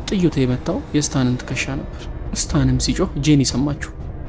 ጥይቱ የመታው የስታንን ትከሻ ነበር። ስታንም ሲጮህ ጄኒ ሰማችሁ።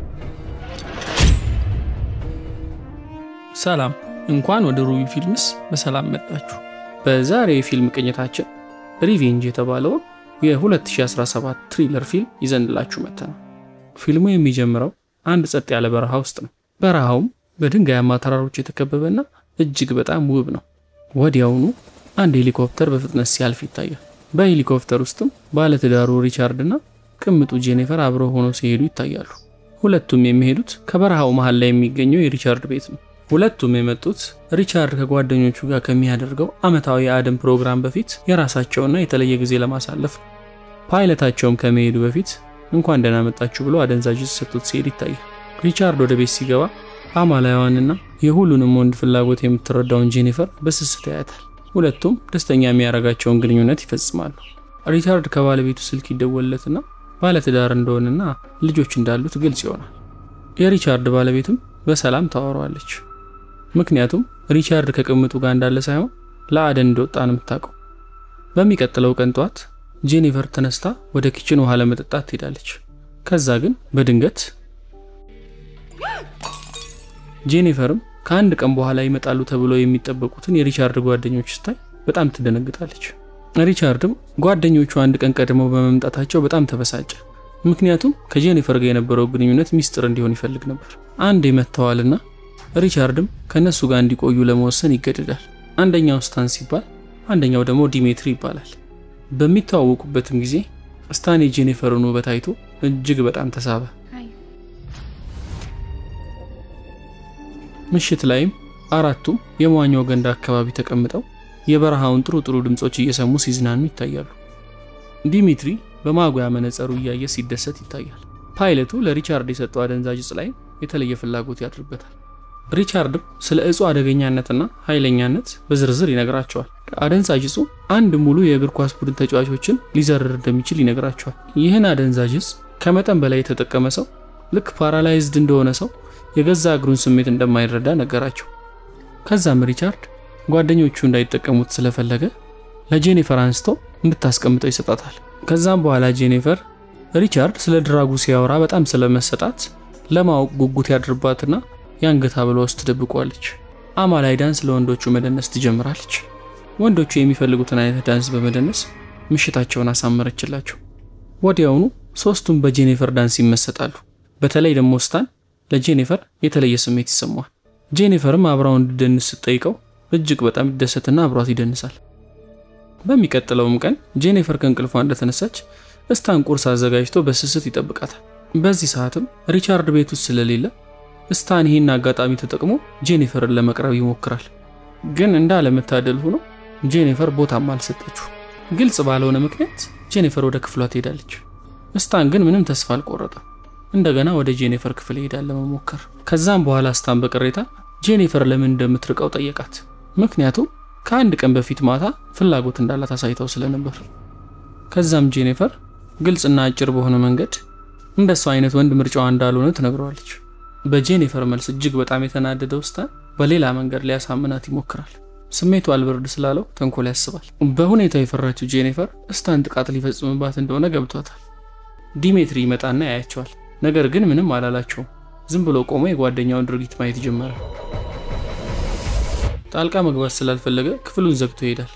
ሰላም፣ እንኳን ወደ ሩቢ ፊልምስ በሰላም መጣችሁ። በዛሬው የፊልም ቅኝታችን ሪቬንጅ የተባለውን የ2017 ትሪለር ፊልም ይዘንላችሁ መጥተናል። ፊልሙ የሚጀምረው አንድ ጸጥ ያለ በረሃ ውስጥ ነው። በረሃውም በድንጋያማ ተራሮች የተከበበና እጅግ በጣም ውብ ነው። ወዲያውኑ አንድ ሄሊኮፕተር በፍጥነት ሲያልፍ ይታያል። በሄሊኮፕተር ውስጥም ባለትዳሩ ሪቻርድ እና ቅምጡ ጄኒፈር አብረው ሆነው ሲሄዱ ይታያሉ። ሁለቱም የሚሄዱት ከበረሃው መሃል ላይ የሚገኘው የሪቻርድ ቤት ነው። ሁለቱም የመጡት ሪቻርድ ከጓደኞቹ ጋር ከሚያደርገው ዓመታዊ የአደን ፕሮግራም በፊት የራሳቸውና የተለየ ጊዜ ለማሳለፍ ነው። ፓይለታቸውም ከመሄዱ በፊት እንኳን ደህና መጣችሁ ብሎ አደንዛዥ ሰጥቶት ሲሄድ ይታያል። ሪቻርድ ወደ ቤት ሲገባ አማላዋንና የሁሉንም ወንድ ፍላጎት የምትረዳውን ጄኒፈር በስስት ያያታል። ሁለቱም ደስተኛ የሚያደርጋቸውን ግንኙነት ይፈጽማሉ። ሪቻርድ ከባለቤቱ ስልክ ይደወልለትና ባለትዳር እንደሆነና ልጆች እንዳሉት ግልጽ ይሆናል። የሪቻርድ ባለቤትም በሰላም ታወራዋለች። ምክንያቱም ሪቻርድ ከቅምጡ ጋር እንዳለ ሳይሆን ለአደን እንደወጣ ነው የምታውቀው። በሚቀጥለው ቀን ጠዋት ጄኒፈር ተነስታ ወደ ኪችን ውሃ ለመጠጣት ትሄዳለች። ከዛ ግን በድንገት ጄኒፈርም ከአንድ ቀን በኋላ ይመጣሉ ተብለው የሚጠበቁትን የሪቻርድ ጓደኞች ስታይ በጣም ትደነግጣለች። ሪቻርድም ጓደኞቹ አንድ ቀን ቀድመው በመምጣታቸው በጣም ተበሳጨ። ምክንያቱም ከጄኒፈር ጋር የነበረው ግንኙነት ሚስጥር እንዲሆን ይፈልግ ነበር። አንድ መጥተዋልና ሪቻርድም ከእነሱ ጋር እንዲቆዩ ለመወሰን ይገደዳል። አንደኛው ስታን ሲባል፣ አንደኛው ደግሞ ዲሜትሪ ይባላል። በሚተዋወቁበትም ጊዜ ስታን የጄኒፈርን ውበት አይቶ እጅግ በጣም ተሳበ። ምሽት ላይም አራቱም የመዋኛው ገንዳ አካባቢ ተቀምጠው የበረሃውን ጥሩ ጥሩ ድምፆች እየሰሙ ሲዝናኑ ይታያሉ። ዲሚትሪ በማጉያ መነጸሩ እያየ ሲደሰት ይታያል። ፓይለቱ ለሪቻርድ የሰጠው አደንዛዥ እጽ ላይም የተለየ ፍላጎት ያድርበታል። ሪቻርድም ስለ እጹ አደገኛነትና ኃይለኛነት በዝርዝር ይነግራቸዋል። አደንዛዥ እጹ አንድ ሙሉ የእግር ኳስ ቡድን ተጫዋቾችን ሊዘርር እንደሚችል ይነግራቸዋል። ይህን አደንዛዥ እጽ ከመጠን በላይ የተጠቀመ ሰው ልክ ፓራላይዝድ እንደሆነ ሰው የገዛ እግሩን ስሜት እንደማይረዳ ነገራቸው። ከዛም ሪቻርድ ጓደኞቹ እንዳይጠቀሙት ስለፈለገ ለጄኒፈር አንስቶ እንድታስቀምጠው ይሰጣታል። ከዛም በኋላ ጄኒፈር ሪቻርድ ስለ ድራጉ ሲያወራ በጣም ስለመሰጣት ለማወቅ ጉጉት ያድርባትና የአንገት ሐብሏ ውስጥ ትደብቋለች። አማላይ ዳንስ ለወንዶቹ መደነስ ትጀምራለች። ወንዶቹ የሚፈልጉትን አይነት ዳንስ በመደነስ ምሽታቸውን አሳመረችላቸው። ወዲያውኑ ሶስቱም በጄኒፈር ዳንስ ይመሰጣሉ። በተለይ ደግሞ ስታን ለጄኒፈር የተለየ ስሜት ይሰማዋል። ጄኒፈርም አብራው እንድደንስ ስትጠይቀው እጅግ በጣም ይደሰትና አብሯት ይደንሳል። በሚቀጥለውም ቀን ጄኒፈር ከእንቅልፏ እንደተነሳች እስታን ቁርስ አዘጋጅቶ በስስት ይጠብቃታል። በዚህ ሰዓትም ሪቻርድ ቤት ውስጥ ስለሌለ እስታን ይህን አጋጣሚ ተጠቅሞ ጄኒፈርን ለመቅረብ ይሞክራል። ግን እንዳለመታደል ሆኖ ጄኒፈር ቦታም አልሰጠችው። ግልጽ ባልሆነ ምክንያት ጄኒፈር ወደ ክፍሏ ትሄዳለች። እስታን ግን ምንም ተስፋ አልቆረጠም። እንደገና ወደ ጄኒፈር ክፍል ይሄዳል ለመሞከር። ከዛም በኋላ እስታን በቅሬታ ጄኒፈር ለምን እንደምትርቀው ጠየቃት። ምክንያቱም ከአንድ ቀን በፊት ማታ ፍላጎት እንዳላት አሳይተው ስለነበር። ከዛም ጄኒፈር ግልጽና አጭር በሆነ መንገድ እንደሱ አይነት ወንድ ምርጫዋ እንዳልሆነ ትነግረዋለች። በጄኒፈር መልስ እጅግ በጣም የተናደደው እስታን በሌላ መንገድ ሊያሳምናት ይሞክራል። ስሜቱ አልበርድ ስላለው ተንኮል ያስባል። በሁኔታው የፈራችው ጄኒፈር እስታን ጥቃት ሊፈጽምባት እንደሆነ ገብቷታል። ዲሜትሪ ይመጣና ያያቸዋል። ነገር ግን ምንም አላላቸውም። ዝም ብሎ ቆሞ የጓደኛውን ድርጊት ማየት ጀመረ። ጣልቃ መግባት ስላልፈለገ ክፍሉን ዘግቶ ይሄዳል።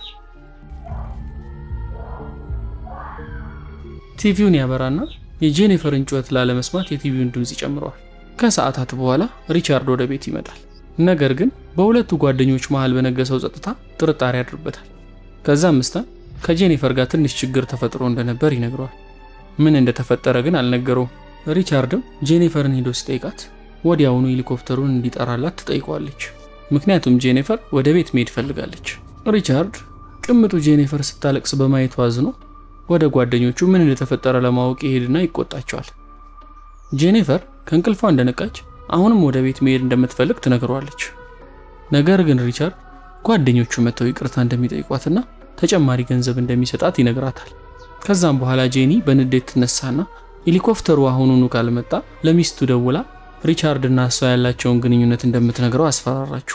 ቲቪውን ያበራና የጄኒፈርን ጩኸት ላለመስማት የቲቪውን ድምፅ ይጨምረዋል። ከሰዓታት በኋላ ሪቻርድ ወደ ቤት ይመጣል። ነገር ግን በሁለቱ ጓደኞች መሃል በነገሰው ጸጥታ ጥርጣሬ ያድርበታል። ከዛም እስታን ከጄኒፈር ጋር ትንሽ ችግር ተፈጥሮ እንደነበር ይነግረዋል። ምን እንደተፈጠረ ግን አልነገረውም። ሪቻርድም ጄኒፈርን ሄዶ ሲጠይቃት ወዲያውኑ ሄሊኮፕተሩን እንዲጠራላት ትጠይቀዋለች። ምክንያቱም ጄኒፈር ወደ ቤት መሄድ ፈልጋለች። ሪቻርድ ቅምጡ ጄኒፈር ስታለቅስ በማየቱ አዝኖ ወደ ጓደኞቹ ምን እንደተፈጠረ ለማወቅ ይሄድና ይቆጣቸዋል። ጄኒፈር ከእንቅልፏ እንደነቃች አሁንም ወደ ቤት መሄድ እንደምትፈልግ ትነግረዋለች። ነገር ግን ሪቻርድ ጓደኞቹ መጥተው ይቅርታ እንደሚጠይቋትና ተጨማሪ ገንዘብ እንደሚሰጣት ይነግራታል። ከዛም በኋላ ጄኒ በንዴት ትነሳና ሄሊኮፕተሩ አሁኑኑ ካልመጣ ለሚስቱ ደውላ ሪቻርድ እና እሷ ያላቸውን ግንኙነት እንደምትነግረው አስፈራራችሁ።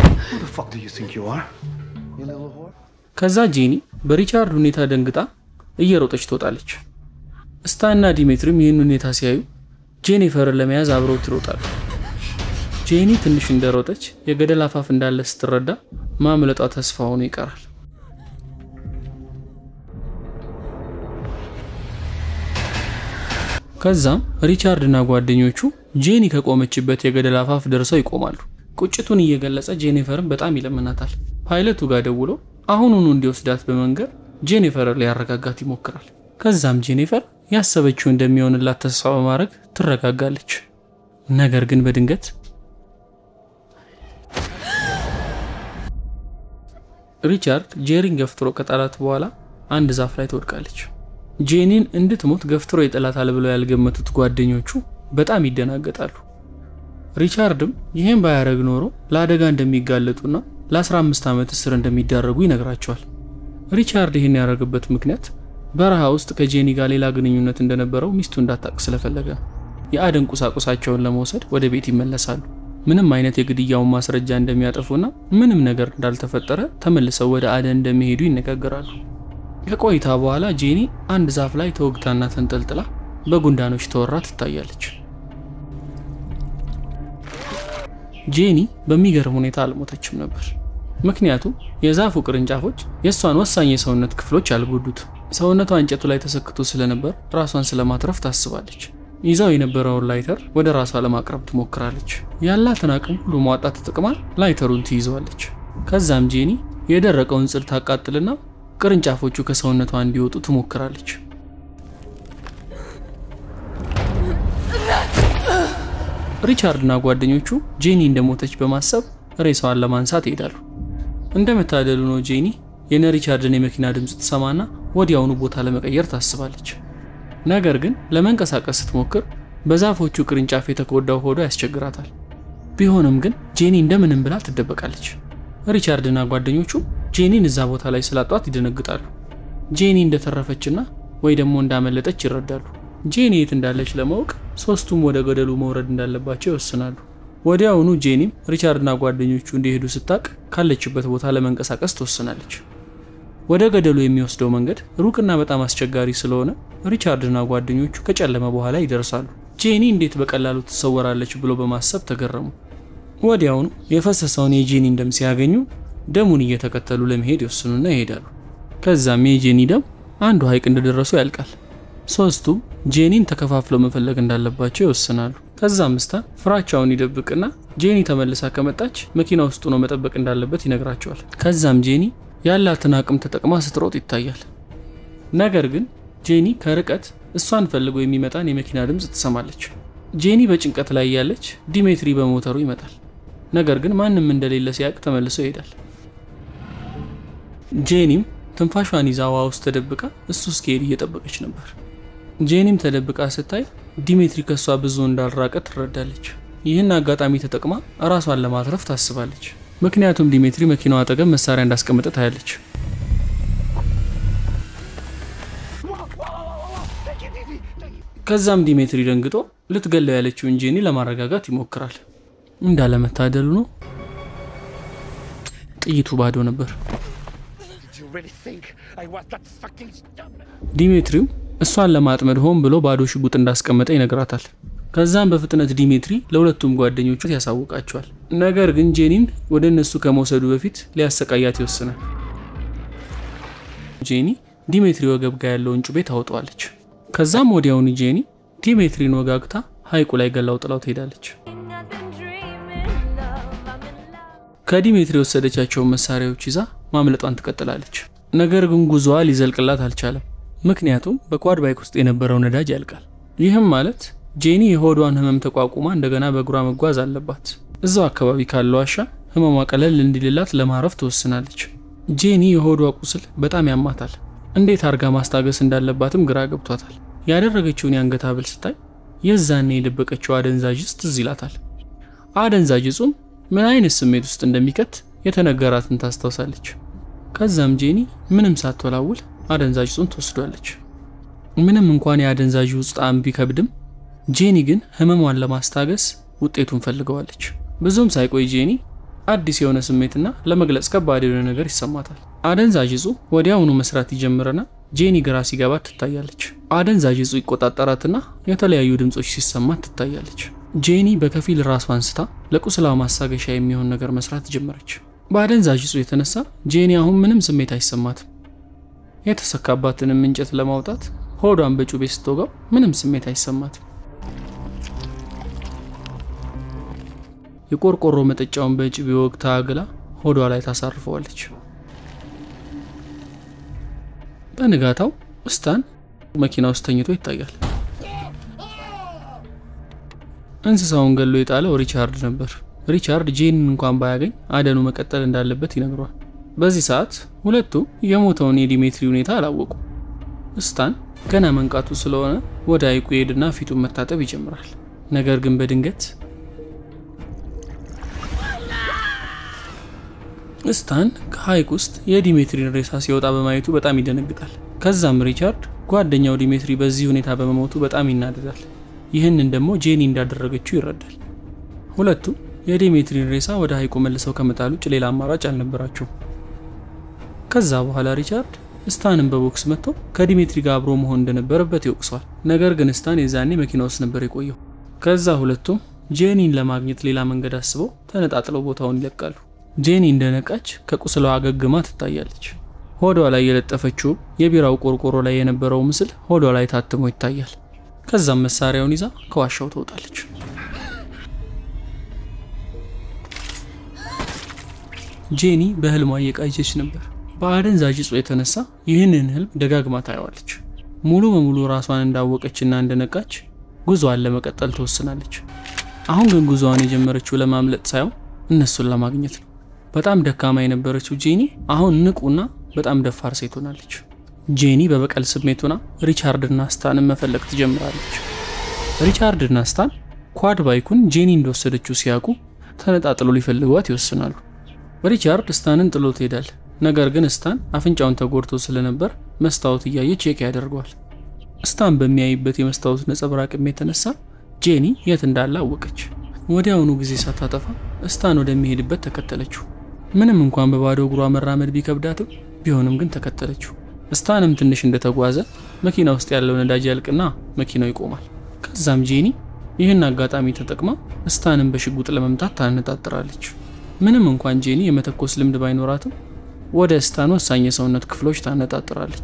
ከዛ ጄኒ በሪቻርድ ሁኔታ ደንግጣ እየሮጠች ትወጣለች። ስታንና ዲሜትሪም ይህን ሁኔታ ሲያዩ ጄኒፈርን ለመያዝ አብረውት ይሮጣሉ። ጄኒ ትንሽ እንደሮጠች የገደል አፋፍ እንዳለ ስትረዳ ማምለጧ ተስፋ ሆኖ ይቀራል። ከዛም ሪቻርድ እና ጓደኞቹ ጄኒ ከቆመችበት የገደል አፋፍ ደርሰው ይቆማሉ። ቁጭቱን እየገለጸ ጄኒፈርን በጣም ይለምናታል። ፓይለቱ ጋር ደውሎ አሁኑኑ እንዲወስዳት በመንገር ጄኒፈርን ሊያረጋጋት ይሞክራል። ከዛም ጄኒፈር ያሰበችው እንደሚሆንላት ተስፋ በማድረግ ትረጋጋለች። ነገር ግን በድንገት ሪቻርድ ጄሪን ገፍትሮ ከጣላት በኋላ አንድ ዛፍ ላይ ትወድቃለች። ጄኒን እንድትሞት ገፍትሮ ይጥላታል ብለው ያልገመቱት ጓደኞቹ በጣም ይደናገጣሉ። ሪቻርድም ይህን ባያደረግ ኖሮ ለአደጋ እንደሚጋለጡና ለ15 ዓመት እስር እንደሚዳረጉ ይነግራቸዋል። ሪቻርድ ይህን ያደረገበት ምክንያት በረሃ ውስጥ ከጄኒ ጋር ሌላ ግንኙነት እንደነበረው ሚስቱ እንዳታቅ ስለፈለገ ነው። የአደን ቁሳቁሳቸውን ለመውሰድ ወደ ቤት ይመለሳሉ። ምንም አይነት የግድያውን ማስረጃ እንደሚያጠፉና ምንም ነገር እንዳልተፈጠረ ተመልሰው ወደ አደን እንደሚሄዱ ይነጋገራሉ። ከቆይታ በኋላ ጄኒ አንድ ዛፍ ላይ ተወግታና ተንጠልጥላ በጉንዳኖች ተወራ ትታያለች። ጄኒ በሚገርም ሁኔታ አልሞተችም ነበር። ምክንያቱም የዛፉ ቅርንጫፎች የእሷን ወሳኝ የሰውነት ክፍሎች አልጎዱት። ሰውነቷ እንጨቱ ላይ ተሰክቶ ስለነበር ራሷን ስለማትረፍ ታስባለች። ይዛው የነበረውን ላይተር ወደ ራሷ ለማቅረብ ትሞክራለች። ያላትን አቅም ሁሉ ማውጣት ተጠቅማ ላይተሩን ትይዘዋለች። ከዛም ጄኒ የደረቀውን ጽድ ታቃጥልና ቅርንጫፎቹ ከሰውነቷ እንዲወጡ ትሞክራለች። ሪቻርድና ጓደኞቹ ጄኒ እንደሞተች በማሰብ ሬሳዋን ለማንሳት ይሄዳሉ። እንደመታደሉ ነው ጄኒ የነ ሪቻርድን የመኪና ድምፅ ትሰማና ወዲያውኑ ቦታ ለመቀየር ታስባለች። ነገር ግን ለመንቀሳቀስ ስትሞክር በዛፎቹ ቅርንጫፍ የተጎዳው ሆዷ ያስቸግራታል። ቢሆንም ግን ጄኒ እንደምንም ብላ ትደበቃለች። ሪቻርድና ጓደኞቹ ጄኒን እዛ ቦታ ላይ ስላጧት ይደነግጣሉ። ጄኒ እንደተረፈችና ወይ ደግሞ እንዳመለጠች ይረዳሉ። ጄኒ የት እንዳለች ለማወቅ ሶስቱም ወደ ገደሉ መውረድ እንዳለባቸው ይወስናሉ። ወዲያውኑ ጄኒም ሪቻርድና ጓደኞቹ እንዲሄዱ ስታቅ ካለችበት ቦታ ለመንቀሳቀስ ትወስናለች። ወደ ገደሉ የሚወስደው መንገድ ሩቅና በጣም አስቸጋሪ ስለሆነ ሪቻርድና ጓደኞቹ ከጨለመ በኋላ ይደርሳሉ። ጄኒ እንዴት በቀላሉ ትሰወራለች ብሎ በማሰብ ተገረሙ። ወዲያውኑ የፈሰሰውን የጄኒን ደም ሲያገኙ ደሙን እየተከተሉ ለመሄድ ይወስኑና ይሄዳሉ። ከዛም የጄኒ ደም አንዱ ሐይቅ እንደደረሱ ያልቃል። ሶስቱም ጄኒን ተከፋፍለው መፈለግ እንዳለባቸው ይወስናሉ። ከዛም ስታን ፍራቻውን ይደብቅና ጄኒ ተመልሳ ከመጣች መኪና ውስጥ ሆኖ መጠበቅ እንዳለበት ይነግራቸዋል። ከዛም ጄኒ ያላትን አቅም ተጠቅማ ስትሮጥ ይታያል። ነገር ግን ጄኒ ከርቀት እሷን ፈልጎ የሚመጣን የመኪና ድምፅ ትሰማለች። ጄኒ በጭንቀት ላይ ያለች ዲሜትሪ በሞተሩ ይመጣል። ነገር ግን ማንም እንደሌለ ሲያውቅ ተመልሶ ይሄዳል። ጄኒም ትንፋሿን ይዛ ውሃ ውስጥ ተደብቃ እሱ እስኪሄድ እየጠበቀች ነበር። ጄኒም ተደብቃ ስታይ ዲሜትሪ ከእሷ ብዙ እንዳልራቀ ትረዳለች። ይህን አጋጣሚ ተጠቅማ እራሷን ለማትረፍ ታስባለች። ምክንያቱም ዲሜትሪ መኪናዋ አጠገብ መሳሪያ እንዳስቀመጠ ታያለች። ከዛም ዲሜትሪ ደንግጦ ልትገለው ያለችውን ጄኒ ለማረጋጋት ይሞክራል። እንዳለመታደሉ ነው ጥይቱ ባዶ ነበር። ዲሜትሪም እሷን ለማጥመድ ሆን ብሎ ባዶ ሽጉጥ እንዳስቀመጠ ይነግራታል። ከዛም በፍጥነት ዲሜትሪ ለሁለቱም ጓደኞቹ ያሳውቃቸዋል። ነገር ግን ጄኒን ወደ እነሱ ከመውሰዱ በፊት ሊያሰቃያት ይወስናል። ጄኒ ዲሜትሪ ወገብ ጋ ያለውን ጩቤ ታወጠዋለች። ከዛም ወዲያውኑ ጄኒ ዲሜትሪን ወጋግታ ሐይቁ ላይ ገላው ጥላው ትሄዳለች። ከዲሜትሪ የወሰደቻቸውን መሳሪያዎች ይዛ ማምለጧን ትቀጥላለች። ነገር ግን ጉዞዋ ሊዘልቅላት አልቻለም። ምክንያቱም በኳድ ባይክ ውስጥ የነበረው ነዳጅ ያልቃል። ይህም ማለት ጄኒ የሆዷን ህመም ተቋቁማ እንደገና በእግሯ መጓዝ አለባት። እዛው አካባቢ ካለው ዋሻ ህመሟ ቀለል እንዲልላት ለማረፍ ትወስናለች። ጄኒ የሆዷ ቁስል በጣም ያማታል። እንዴት አርጋ ማስታገስ እንዳለባትም ግራ ገብቷታል። ያደረገችውን የአንገት ሐብል ስታይ የዛኔ የደበቀችው አደንዛዥ ዕፅ ትዝ ይላታል። አደንዛዥ ዕጹም ምን አይነት ስሜት ውስጥ እንደሚከት የተነገራትን ታስታውሳለች። ከዛም ጄኒ ምንም ሳትወላውል አደንዛዥ ዕጹን ትወስዷለች። ምንም እንኳን የአደንዛዥ ዕፅ ጣዕም ቢከብድም ጄኒ ግን ህመሟን ለማስታገስ ውጤቱን ፈልገዋለች። ብዙም ሳይቆይ ጄኒ አዲስ የሆነ ስሜትና ለመግለጽ ከባድ የሆነ ነገር ይሰማታል። አደንዛዥ ዕጹ ወዲያውኑ መስራት ይጀምርና ጄኒ ግራ ሲገባት ትታያለች። አደንዛዥ እጹ ይቆጣጠራትና የተለያዩ ድምፆች ሲሰማት ትታያለች። ጄኒ በከፊል ራሷን ስታ ለቁስላው ማሳገሻ የሚሆን ነገር መስራት ጀመረች። በአደንዛዥ እጹ የተነሳ ጄኒ አሁን ምንም ስሜት አይሰማትም። የተሰካባትንም እንጨት ለማውጣት ሆዷን በጩቤ ስትወጋው ምንም ስሜት አይሰማትም። የቆርቆሮ መጠጫውን በጩቤ ወግታ አግላ ሆዷ ላይ ታሳርፈዋለች። በንጋታው ስታን መኪና ውስጥ ተኝቶ ይታያል። እንስሳውን ገሎ የጣለው ሪቻርድ ነበር። ሪቻርድ ጄኒን እንኳን ባያገኝ አደኑ መቀጠል እንዳለበት ይነግረዋል። በዚህ ሰዓት ሁለቱም የሞተውን የዲሜትሪ ሁኔታ አላወቁ። ስታን ገና መንቃቱ ስለሆነ ወደ ሐይቁ ይሄድና ፊቱን መታጠብ ይጀምራል። ነገር ግን በድንገት ስታን ከሐይቅ ውስጥ የዲሜትሪን ሬሳ ሲወጣ በማየቱ በጣም ይደነግጣል። ከዛም ሪቻርድ ጓደኛው ዲሜትሪ በዚህ ሁኔታ በመሞቱ በጣም ይናደዳል። ይህንን ደግሞ ጄኒ እንዳደረገችው ይረዳል። ሁለቱ የዲሜትሪን ሬሳ ወደ ሐይቁ መልሰው ከመጣል ውጭ ሌላ አማራጭ አልነበራቸውም። ከዛ በኋላ ሪቻርድ ስታንን በቦክስ መጥቶ ከዲሜትሪ ጋር አብሮ መሆን እንደነበረበት ይወቅሰዋል። ነገር ግን ስታን የዛኔ መኪና ውስጥ ነበር የቆየው። ከዛ ሁለቱም ጄኒን ለማግኘት ሌላ መንገድ አስበው ተነጣጥለው ቦታውን ይለቃሉ። ጄኒ እንደነቃች ከቁስሏ አገግማ ትታያለች። ሆዷ ላይ የለጠፈችው የቢራው ቆርቆሮ ላይ የነበረው ምስል ሆዷ ላይ ታትሞ ይታያል። ከዛም መሳሪያውን ይዛ ከዋሻው ትወጣለች። ጄኒ በህልሟ እየቃዠች ነበር። በአደንዛዥ እጽ የተነሳ ይህንን ህልም ደጋግማ ታየዋለች። ሙሉ በሙሉ ራሷን እንዳወቀችና እንደነቃች ጉዞዋን ለመቀጠል ትወስናለች። አሁን ግን ጉዞዋን የጀመረችው ለማምለጥ ሳይሆን እነሱን ለማግኘት ነው። በጣም ደካማ የነበረችው ጄኒ አሁን ንቁና በጣም ደፋር ሴት ሆናለች። ጄኒ በበቀል ስሜት ሆና ሪቻርድና ስታንን መፈለግ ትጀምራለች። ሪቻርድና ስታን ኳድ ባይኩን ጄኒ እንደወሰደችው ሲያውቁ ተነጣጥሎ ሊፈልጓት ይወስናሉ። ሪቻርድ ስታንን ጥሎ ትሄዳል። ነገር ግን ስታን አፍንጫውን ተጎድቶ ስለነበር መስታወት እያየ ቼክ ያደርገዋል። ስታን በሚያይበት የመስታወት ነጸብራቅም የተነሳ ጄኒ የት እንዳለ አወቀች። ወዲያውኑ ጊዜ ሳታጠፋ ስታን ወደሚሄድበት ተከተለችው። ምንም እንኳን በባዶ እግሯ መራመድ ቢከብዳትም ቢሆንም ግን ተከተለችው። ስታንም ትንሽ እንደተጓዘ መኪና ውስጥ ያለው ነዳጅ ያልቅና መኪናው ይቆማል። ከዛም ጄኒ ይህን አጋጣሚ ተጠቅማ ስታንን በሽጉጥ ለመምታት ታነጣጥራለች። ምንም እንኳን ጄኒ የመተኮስ ልምድ ባይኖራትም ወደ ስታን ወሳኝ የሰውነት ክፍሎች ታነጣጥራለች።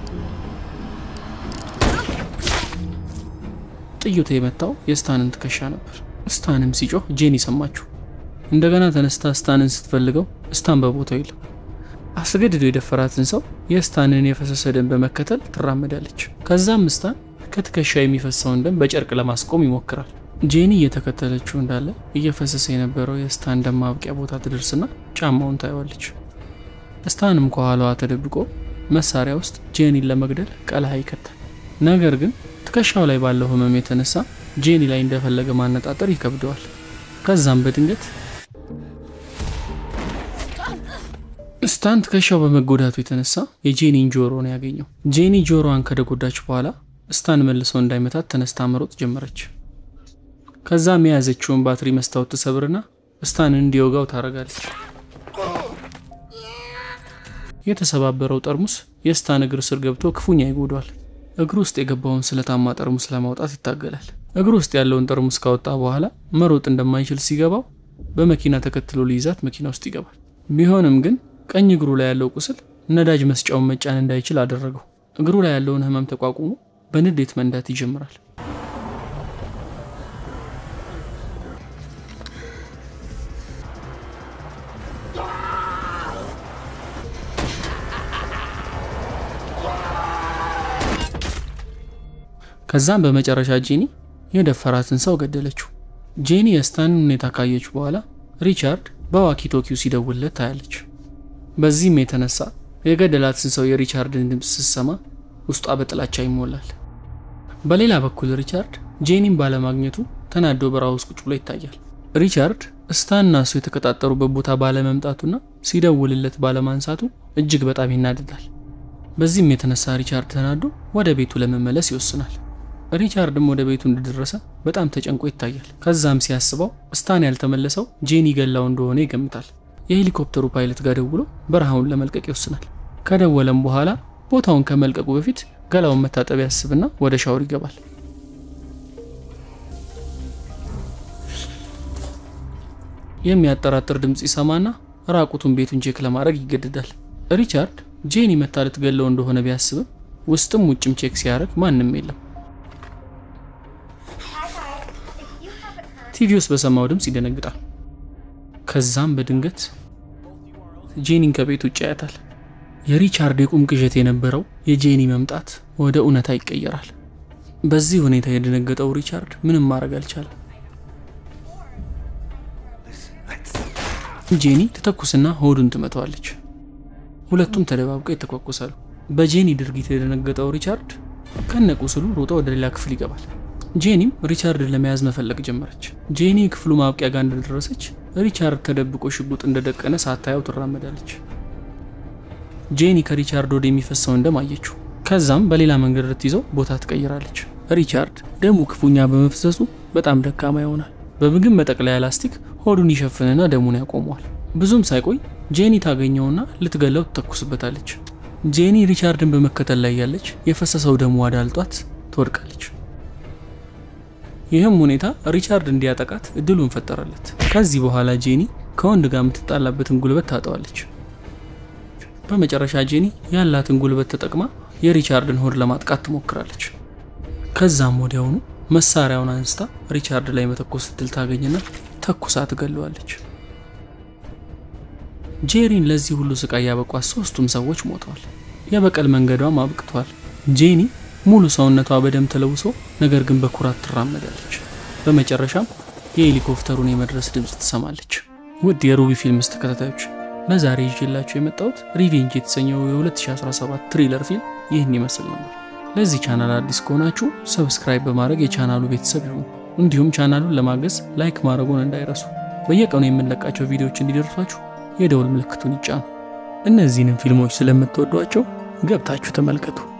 ጥይቱ የመታው የስታንን ትከሻ ነበር። ስታንም ሲጮህ ጄኒ ሰማችሁ። እንደገና ተነስታ ስታንን ስትፈልገው ስታን በቦታው የለም። አስገድዶ የደፈራትን ሰው የስታንን የፈሰሰ ደም በመከተል ትራመዳለች። ከዛም ስታን ከትከሻ የሚፈሰውን ደም በጨርቅ ለማስቆም ይሞክራል። ጄኒ እየተከተለችው እንዳለ እየፈሰሰ የነበረው የስታን ደም ማብቂያ ቦታ ትደርስና ጫማውን ታየዋለች። ስታንም ከኋላዋ ተደብቆ መሳሪያ ውስጥ ጄኒን ለመግደል ቀለሃ ይከታል። ነገር ግን ትከሻው ላይ ባለው ህመም የተነሳ ጄኒ ላይ እንደፈለገ ማነጣጠር ይከብደዋል። ከዛም በድንገት ስታን ትከሻው በመጎዳቱ የተነሳ የጄኒን ጆሮ ነው ያገኘው። ጄኒ ጆሮዋን ከደጎዳች በኋላ ስታን መልሶ እንዳይመታት ተነስታ መሮጥ ጀመረች። ከዛም የያዘችውን ባትሪ መስታወት ትሰብርና ስታንን እንዲወጋው ታደርጋለች። የተሰባበረው ጠርሙስ የስታን እግር ስር ገብቶ ክፉኛ ይጎዷል። እግሩ ውስጥ የገባውን ስለታማ ጠርሙስ ለማውጣት ይታገላል። እግሩ ውስጥ ያለውን ጠርሙስ ካወጣ በኋላ መሮጥ እንደማይችል ሲገባው በመኪና ተከትሎ ሊይዛት መኪና ውስጥ ይገባል። ቢሆንም ግን ቀኝ እግሩ ላይ ያለው ቁስል ነዳጅ መስጫውን መጫን እንዳይችል አደረገው። እግሩ ላይ ያለውን ህመም ተቋቁሞ በንዴት መንዳት ይጀምራል። ከዛም በመጨረሻ ጄኒ የደፈራትን ሰው ገደለችው። ጄኒ የስታንን ሁኔታ ካየች በኋላ ሪቻርድ በዋኪቶኪው ሲደውልለት ታያለች። በዚህም የተነሳ የገደላትን ሰው የሪቻርድን ድምፅ ስትሰማ ውስጧ በጥላቻ ይሞላል። በሌላ በኩል ሪቻርድ ጄኒን ባለማግኘቱ ተናዶ በረሃ ውስጥ ቁጭ ብሎ ይታያል። ሪቻርድ ስታንና እሱ የተቀጣጠሩበት ቦታ ባለመምጣቱና ሲደውልለት ባለማንሳቱ እጅግ በጣም ይናደዳል። በዚህም የተነሳ ሪቻርድ ተናዶ ወደ ቤቱ ለመመለስ ይወስናል። ሪቻርድም ወደ ቤቱ እንደደረሰ በጣም ተጨንቆ ይታያል። ከዛም ሲያስበው ስታን ያልተመለሰው ጄኒ ገላው እንደሆነ ይገምታል። የሄሊኮፕተሩ ፓይለት ጋር ደውሎ በረሃውን ለመልቀቅ ይወስናል። ከደወለም በኋላ ቦታውን ከመልቀቁ በፊት ገላውን መታጠብ ያስብና ወደ ሻወር ይገባል። የሚያጠራጥር ድምፅ ይሰማና ራቁቱን ቤቱን ቼክ ለማድረግ ይገደዳል። ሪቻርድ ጄኒ መታ ልትገለው እንደሆነ ቢያስብም ውስጥም ውጭም ቼክ ሲያደርግ ማንም የለም። ቲቪ ውስጥ በሰማው ድምፅ ይደነግጣል። ከዛም በድንገት ጄኒን ከቤት ውጭ ያያታል። የሪቻርድ የቁም ቅዠት የነበረው የጄኒ መምጣት ወደ እውነታ ይቀየራል። በዚህ ሁኔታ የደነገጠው ሪቻርድ ምንም ማድረግ አልቻለም። ጄኒ ትተኩስና ሆዱን ትመታዋለች። ሁለቱም ተደባብቀው ይተኳኩሳሉ። በጄኒ ድርጊት የደነገጠው ሪቻርድ ከነቁስሉ ሮጦ ወደ ሌላ ክፍል ይገባል። ጄኒም ሪቻርድን ለመያዝ መፈለግ ጀመረች። ጄኒ ክፍሉ ማብቂያ ጋር እንደደረሰች ሪቻርድ ተደብቆ ሽጉጥ እንደደቀነ ሳታየው ትራመዳለች። ጄኒ ከሪቻርድ ወደ የሚፈሰውን ደም አየችው። ከዛም በሌላ መንገድ ልትይዘው ቦታ ትቀይራለች። ሪቻርድ ደሙ ክፉኛ በመፍሰሱ በጣም ደካማ ይሆናል። በምግብ መጠቅለያ ላስቲክ ሆዱን ይሸፍንና ደሙን ያቆመዋል። ብዙም ሳይቆይ ጄኒ ታገኘውና ልትገለው ትተኩስበታለች። ጄኒ ሪቻርድን በመከተል ላይ ያለች የፈሰሰው ደሙ አዳልጧት ትወድቃለች። ይህም ሁኔታ ሪቻርድ እንዲያጠቃት እድሉን ፈጠረለት። ከዚህ በኋላ ጄኒ ከወንድ ጋር የምትጣላበትን ጉልበት ታጠዋለች። በመጨረሻ ጄኒ ያላትን ጉልበት ተጠቅማ የሪቻርድን ሆድ ለማጥቃት ትሞክራለች። ከዛም ወዲያውኑ መሳሪያውን አንስታ ሪቻርድ ላይ መተኮስ እድል ታገኝና ተኩሳ ትገለዋለች። ጄሪን ለዚህ ሁሉ ስቃይ ያበቋት ሶስቱም ሰዎች ሞተዋል። የበቀል መንገዷም አብቅቷል። ጄኒ ሙሉ ሰውነቷ በደም ተለውሶ ነገር ግን በኩራት ትራመዳለች። በመጨረሻም የሄሊኮፕተሩን የመድረስ ድምፅ ትሰማለች። ውድ የሩቢ ፊልምስ ተከታታዮች ለዛሬ ይዤላችሁ የመጣሁት ሪቬንጅ የተሰኘው የ2017 ትሪለር ፊልም ይህን ይመስል ነበር። ለዚህ ቻናል አዲስ ከሆናችሁ ሰብስክራይብ በማድረግ የቻናሉ ቤተሰብ ይሁኑ። እንዲሁም ቻናሉን ለማገዝ ላይክ ማድረጉን እንዳይረሱ። በየቀኑ የምንለቃቸው ቪዲዮዎች እንዲደርሷችሁ የደውል ምልክቱን ይጫኑ። እነዚህንም ፊልሞች ስለምትወዷቸው ገብታችሁ ተመልከቱ።